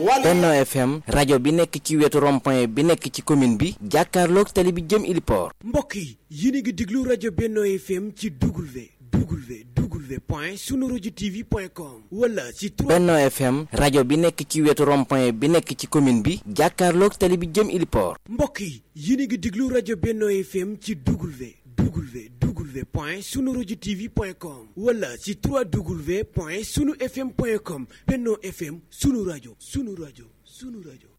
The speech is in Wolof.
wala Benno FM rajo bi nekk ci wetu rond-point bi nekk ci commune bi jàkkaarloog tali bi jëm Iliport mbokk yi yéen a ngi déglu rajo Benno FM ci W W W point sunu rajo TV point com wala ci 3 Benno FM rajo bi nekk ci wetu rond-point bi nekk ci commune bi jàkkaarloog tali bi jëm Iliport mbokk yi yéen a ngi déglu rajo Benno FM ci W W W point sunu rajo TV point com wala ci 3W point sunu FM point com Benno FM sunu rajo sunu rajo sunu rajo